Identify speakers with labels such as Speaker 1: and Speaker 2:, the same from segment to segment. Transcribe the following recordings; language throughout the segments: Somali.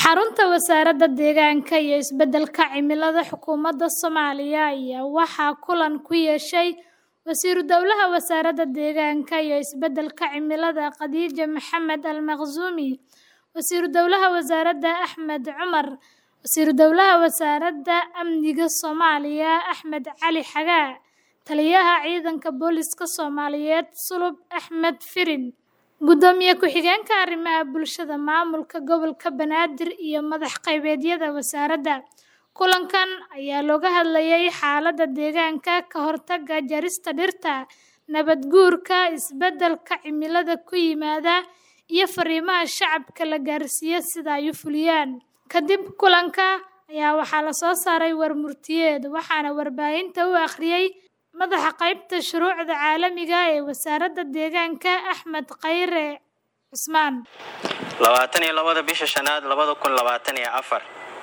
Speaker 1: Xarunta Wasaaradda Deegaanka iyo Isbeddelka Cimilada Xukuumadda Soomaaliya ayaa waxaa kulan ku yeeshay Wasiiru Dowlaha Wasaaradda Deegaanka iyo Isbeddelka Cimilada Khadija Maxamed Al-Makhzumi, Wasiiru Dowlaha Wasaaradda Axmed Cumar, Wasiiru Dowlaha Wasaaradda Amniga Soomaaliya Axmed Cali Xagaa, Taliyaha Ciidanka Booliska Soomaaliyeed Sulub Axmed Firin, Gudoomiye Ku-xigeenka Arrimaha Bulshada Maamulka Gobolka Banaadir iyo madax-qeybeedyada wasaaradda. Kulankan ayaa looga hadlayay xaaladda deegaanka, ka hortagga jarista dhirta, nabaad-guurka, isbeddelka cimilada ku yimaada, iyo fariimaha shacabka la gaarsiiyo sida ay u fuliyaan. Kadib kulanka ayaa waxaa la soo saaray war-murtiyeed, waxaana warbaahinta u akhriyay Madaxa Qaybta Shuruucda Caalamiga ah ee Wasaaradda Deegaanka Axmed Khayre Cusmaan.
Speaker 2: labaatan iyo labada bisha shanaad labada kun labaatan iyo afar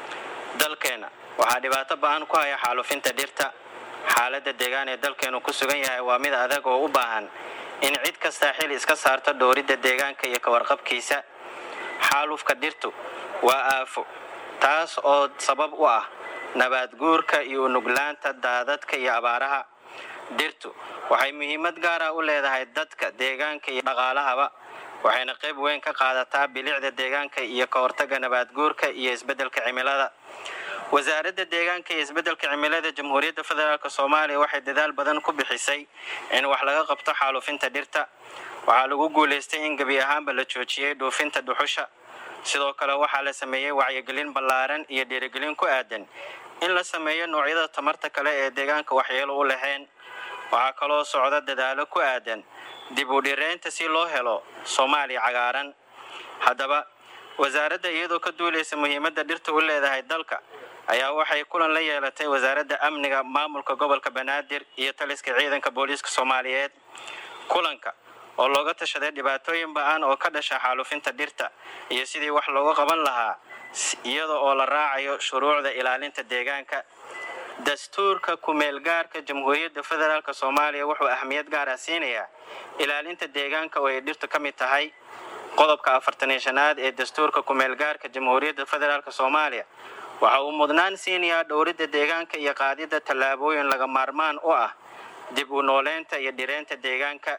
Speaker 2: dalkeena waxaa dhibaato ba-an ku haya xaalufinta dhirta xaaladda deegaan ee dalkeenu ku sugan yahay waa mid adag oo u baahan in cid kastaa xil iska saarto dhowridda deegaanka iyo ka warqabkiisa xaalufka dhirtu waa aafo taas oo sabab u ah nabaad guurka iyo unuglaanta daadadka iyo abaaraha dhirtu waxay muhiimad gaar ah u leedahay dadka deegaanka iyo dhaqaalahaba waxayna qayb weyn ka qaadataa bilicda deegaanka iyo ka hortagga nabaadguurka iyo isbeddelka cimilada wasaaradda deegaanka iyo isbeddelka cimilada jamhuuriyadda federaalk soomaaliya waxay dadaal badan ku bixisay in wax laga qabto xaalufinta dhirta waxaa lagu guulaystay in gebi ahaanba la joojiyey dhuufinta dhuxusha sidoo kale waxaa la sameeyey wacyigelin ballaaran iyo dhiirigelin ku aadan in la sameeyo noocyada tamarta kale ee deegaanka waxyeelo u lahayn waxaa kaloo socda dadaalo ku aadan dib u dhireynta si loo helo soomaaliya cagaaran haddaba wasaaradda iyadoo ka duulaysa muhiimadda dhirta u leedahay dalka ayaa waxay kulan la yeelatay wasaaradda amniga maamulka gobolka banaadir iyo taliska ciidanka booliiska soomaaliyeed kulanka oo looga tashaday dhibaatooyin ba-an oo ka dhasha xaalufinta dhirta iyo sidii wax looga qaban lahaa iyada oo la raacayo shuruucda ilaalinta deegaanka dastuurka ku-meelgaarka jamhuuriyadda federaalk soomaaliya wuxuu ahmiyad gaar ah siinayaa ilaalinta deegaanka oo ay dhirtu ka mid tahay qodobka afartaniyo shanaad ee dastuurka ku-meelgaarka jamhuuriyadda federaalk soomaaliya waxa uu mudnaan siinayaa dhowridda deegaanka iyo qaadidda tallaabooyin laga maarmaan u ah dib u nooleynta iyo dhireynta deegaanka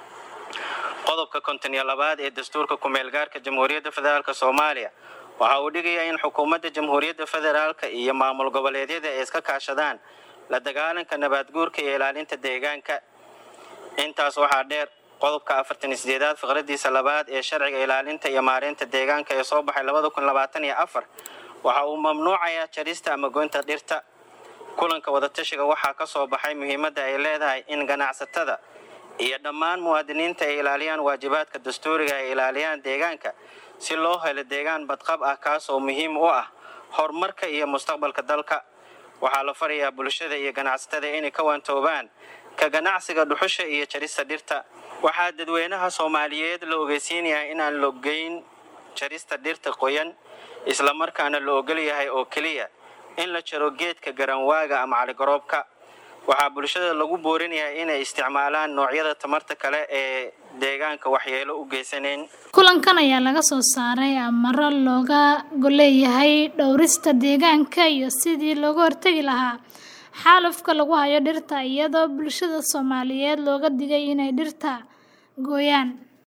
Speaker 2: qodobka konton iyo labaad ee dastuurka ku-meelgaarka jamhuuriyadda federaalk soomaaliya waxa uu dhigayaa in xukuumadda jamhuuriyadda federaalk iyo maamul goboleedyada ay iska kaashadaan la dagaalanka nabaadguurka iyo ilaalinta deegaanka intaas waxaa dheer qodobka afartan iyo sideedaad fiqradiisa labaad ee sharciga ilaalinta iyo maareynta deegaanka ee soo baxay labada kun labaatan iyo afar waxa uu mamnuucayaa jarista ama goynta dhirta kulanka wadatashiga waxaa ka soo baxay muhiimadda ay leedahay in ganacsatada iyo dhammaan muwaadiniinta ay ilaaliyaan waajibaadka dastuuriga ay ilaaliyaan deegaanka si loo helo deegaan badqab ah kaas oo muhiim u ah horumarka iyo mustaqbalka dalka waxaa la farayaa bulshada iyo ganacsatada inay ka waantoobaan ka ganacsiga dhuxusha iyo jarista dhirta waxaa dadweynaha soomaaliyeed la ogeysiinayaa inaan logeyn jarista dhirta qoyan islamarkaana la ogol yahay oo keliya in la jaro geedka garanwaaga ama caligaroobka waxaa bulshada lagu boorinayaa inay isticmaalaan noocyada tamarta kale ee deegaanka waxyeelo u geysanayn
Speaker 1: kulankan ayaa laga soo saaray amaro looga goleeyahay dhowrista deegaanka iyo sidii looga hortegi lahaa xaalufka lagu hayo dhirta iyadoo bulshada soomaaliyeed looga digay inay dhirta gooyaan